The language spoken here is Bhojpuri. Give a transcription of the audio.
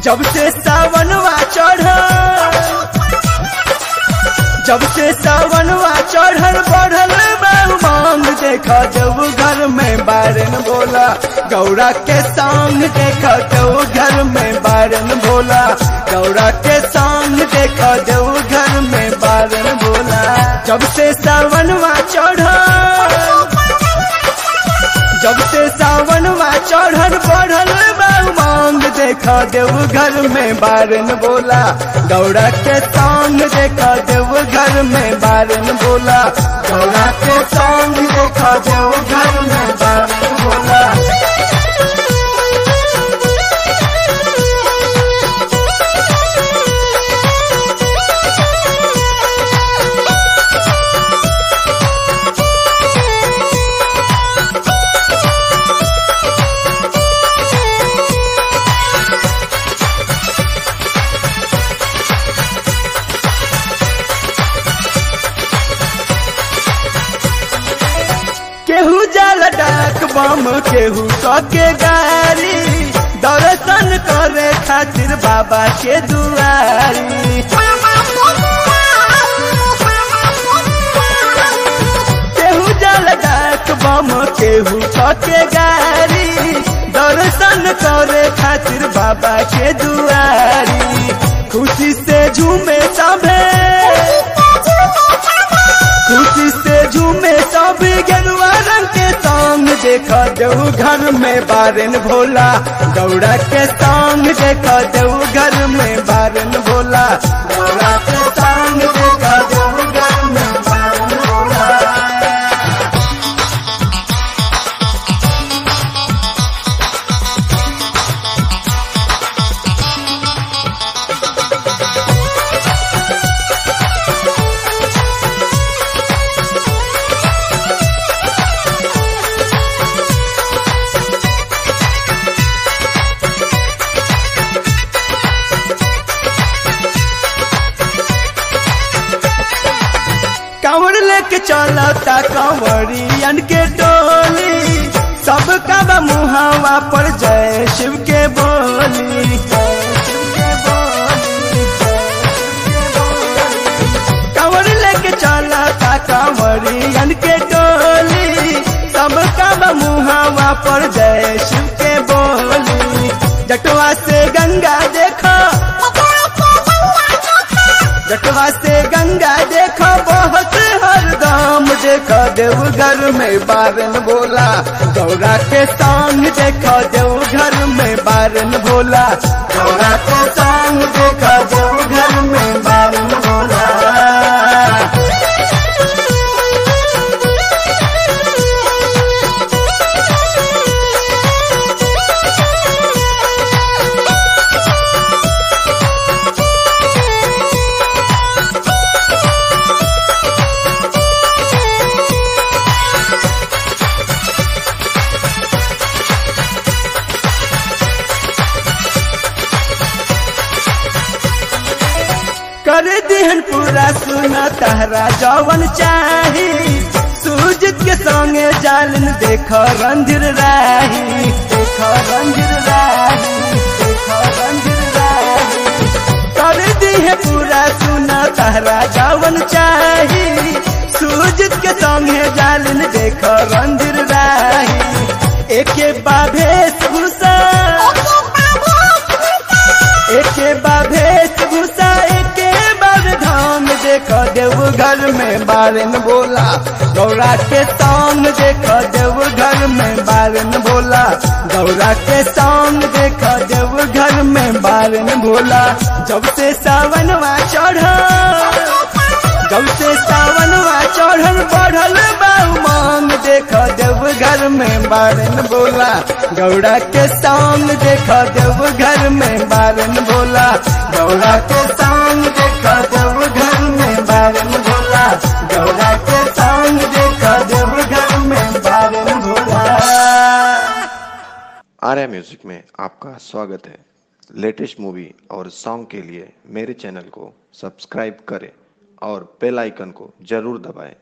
जब से सावनवा चढ़ जब से सावनवा चढ़ल बढ़ल बहु मांग देखा जब घर में बारन बोला गौरा के संग देखा जब घर में बारन बोला गौरा के संग देखा जब घर में बारन बोला जब से सावनवा चढ़ जब से सावनवा चढ़ल बढ़ल बहु मांग देखा देव घर में बारन बोला गौरा के संग देखा देव घर में बारन बोला गौरा के संग देखा देव घर में बारन बोला केहू जल डाक बम केहू के गारी दर्शन करे खातिर बाबा के दुआरी केहू जल डाक बम केहू के गारी दर्शन करे खातिर बाबा के दुआरी खुशी से झूमे सभे खुशी से झूमे सब गेरुआ रंग के संग देखा देव घर में बारन भोला गौरा के संग देखा देव घर में बारन भोला गौरा के संग देखा देव घर में बारन भोला कांवर लेके चलता कंवरियन के टोली सब का मुहावा पर जय शिव के बोली जय शिव के बोली, जय शिव के बोली। कांवर लेके चलता कंवरियन के टोली सब का मुहावा पर जय शिव के बोली जटवा से गंगा देखो जटवा से गंगा देखो बहुत हरदम देखो देवघर में बारन बोला गौरा के संग देखो देवघर में बारन बोला गौरा के संग देखो देवघर में बारन बोला कर दिहन पूरा सुना तहरा जवन चाही सूजित के संगे जालन देखो रंधिर राही देखो रंधिर राही देखो रंधिर राही कर दिहे पूरा सुना तहरा जवन चाही सूजित के संगे जालन देखो रंधिर राही एके बाभेश भूषा एके बाभेश भूषा एके बार धाम देखो देव घर में बारन बोला गौरा के संग देखो देव घर में बारन बोला गौरा के संग देखो देव घर में बारन बोला जब से सावनवा चढ़ा जब से सावनवा चढ़ल बढ़ल बाऊ मांग देखो देव घर में बारन बोला गौरा के संग देखो देव घर में बारन बोला गौरा के संग देखो देव घर में बारन बोला गौरा के संग देखो देव घर में बारन बोला आर्या म्यूजिक में आपका स्वागत है लेटेस्ट मूवी और सॉन्ग के लिए मेरे चैनल को सब्सक्राइब करें और बेल आइकन को जरूर दबाएं